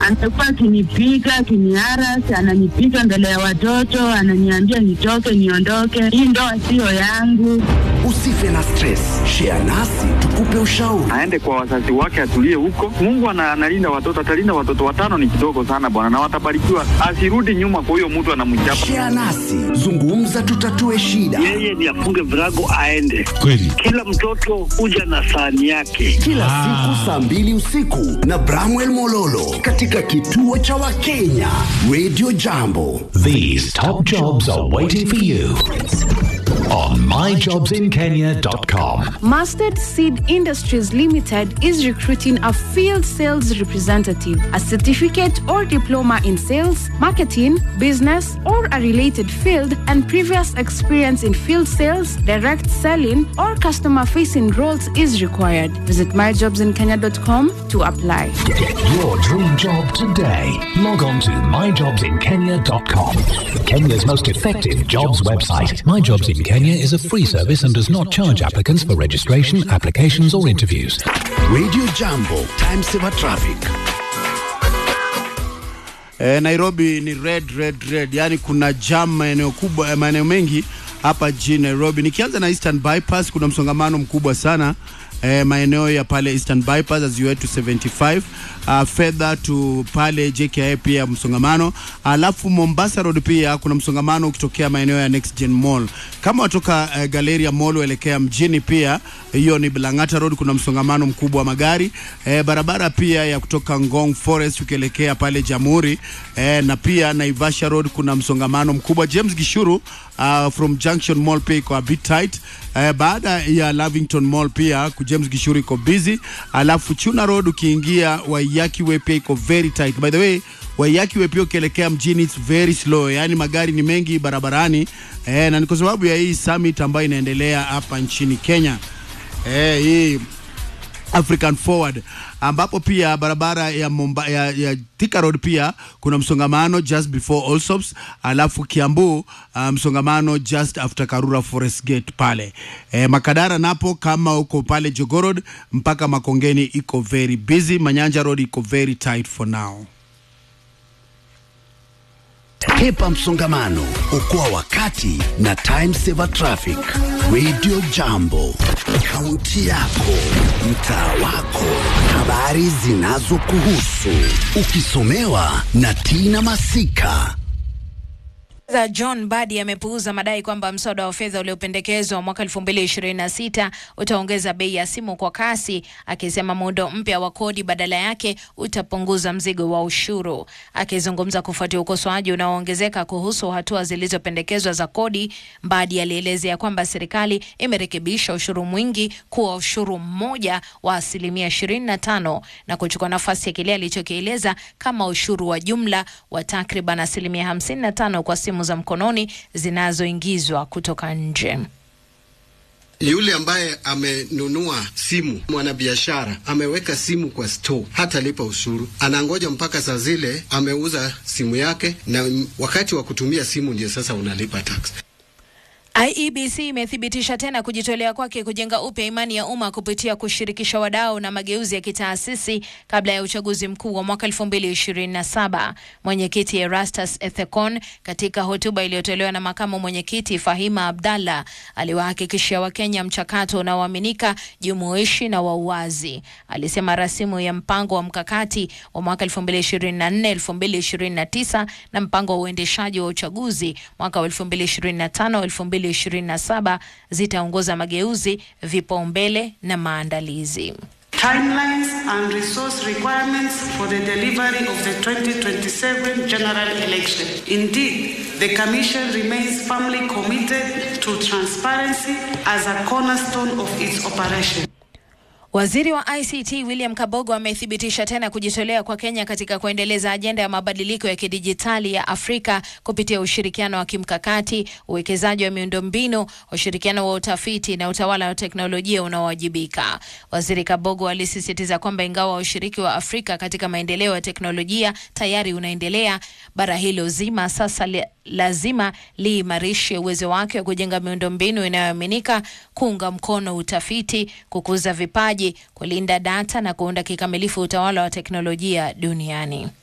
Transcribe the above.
Amekuwa akinipiga akiniaras, ananipiga mbele ya watoto, ananiambia nitoke, niondoke, hii ndoa siyo yangu. Usife na stress, share nasi tukupe ushauri. aende kwa wazazi wake, atulie huko. Mungu ana- analinda watoto, atalinda watoto. Watano ni kidogo sana bwana, na watabarikiwa. Asirudi nyuma kwa huyo mtu anamchapa. Share nasi, zungumza, tutatue shida. yeye ni afunge virago aende. Kweli. Kila mtoto huja na sahani yake. Kila siku saa mbili usiku na Bramwell Mololo katika kituo cha Wakenya Radio Jambo. These top jobs are waiting for you on myjobsinkenya.com. Mustard Seed Industries Limited is recruiting a field sales representative, a certificate or diploma in sales, marketing, business, or a related field, and previous experience in field sales, direct selling, or customer facing roles is required. Visit myjobsinkenya.com to apply. Get your dream job today. Log on to myjobsinkenya.com. Kenya's most effective jobs website. My Jobs in Kenya is a free service and does not charge applicants for registration, applications, or interviews. Radio Jambo, time saver traffic. E, Nairobi ni red red red, yaani kuna jam maeneo kubwa, eh, maeneo mengi hapa jijini Nairobi. Nikianza na Eastern Bypass, kuna msongamano mkubwa sana eh, maeneo ya pale Eastern Bypass as you head to 75 uh, further to pale JKIA pia msongamano, alafu Mombasa Road pia kuna msongamano ukitokea maeneo ya Next Gen Mall. Kama watoka uh, Galleria Mall uelekea mjini, pia hiyo ni Lang'ata Road, kuna msongamano mkubwa wa magari eh, barabara pia ya kutoka Ngong Forest ukielekea pale Jamhuri eh, na pia Naivasha Road kuna msongamano mkubwa. James Gishuru uh, from Junction Mall pia iko a bit tight eh, baada ya Lavington Mall pia ku James Gishuru iko busy, alafu Chuna Road ukiingia Waiyaki Way pia iko very tight. By the way Waiyaki Way pia ukielekea mjini it's very slow, yaani magari ni mengi barabarani eh, na ni kwa sababu ya hii summit ambayo inaendelea hapa nchini Kenya eh, hii African Forward ambapo pia barabara ya, Momba, ya, ya Thika Road pia kuna msongamano just before Allsops, alafu Kiambu uh, msongamano just after Karura Forest Gate pale e, Makadara napo kama uko pale Jogoo Road mpaka Makongeni iko very busy. Manyanja Road iko very tight for now. Hepa msongamano, okoa wakati na time saver traffic. Radio Jambo, kaunti yako, mtaa wako, habari zinazokuhusu, ukisomewa na Tina Masika. za John Badi amepuuza madai kwamba mswada wa fedha uliopendekezwa mwaka 2026 utaongeza bei ya simu kwa kasi, akisema muundo mpya wa kodi badala yake utapunguza mzigo wa ushuru. Akizungumza kufuatia ukosoaji unaoongezeka kuhusu hatua zilizopendekezwa za kodi, Badi alielezea kwamba serikali imerekebisha ushuru mwingi kuwa ushuru mmoja wa asilimia 25 na kuchukua nafasi ya kile alichokieleza kama ushuru wa jumla wa takriban asilimia 55 kwa simu za mkononi zinazoingizwa kutoka nje. Yule ambaye amenunua simu, mwanabiashara ameweka simu kwa store, hata lipa ushuru, anangoja mpaka saa zile ameuza simu yake, na wakati wa kutumia simu ndio sasa unalipa tax. IEBC imethibitisha tena kujitolea kwake kujenga upya imani ya umma kupitia kushirikisha wadau na mageuzi ya kitaasisi kabla ya uchaguzi mkuu wa mwaka 2027. Mwenyekiti Erastus Ethekon katika hotuba iliyotolewa na makamu mwenyekiti Fahima Abdallah aliwahakikishia Wakenya mchakato unaoaminika, jumuishi na wa uwazi. Alisema rasimu ya mpango wa mkakati wa mwaka 2024-2029 na mpango wa uendeshaji wa uchaguzi mwaka wa 2025 2027 zitaongoza mageuzi, vipaumbele na maandalizi. timelines and resource requirements for the delivery of the 2027 general election. Indeed, the Commission remains firmly committed to transparency as a cornerstone of its operation. Waziri wa ICT William Kabogo amethibitisha tena kujitolea kwa Kenya katika kuendeleza ajenda ya mabadiliko ya kidijitali ya Afrika kupitia ushirikiano wa kimkakati, uwekezaji wa miundombinu, ushirikiano wa utafiti na utawala wa teknolojia unaowajibika. Waziri Kabogo alisisitiza kwamba ingawa ushiriki wa Afrika katika maendeleo ya teknolojia tayari unaendelea, bara hilo zima sasa li lazima liimarishe uwezo wake wa kujenga miundombinu inayoaminika, kuunga mkono utafiti, kukuza vipaji, kulinda data na kuunda kikamilifu utawala wa teknolojia duniani.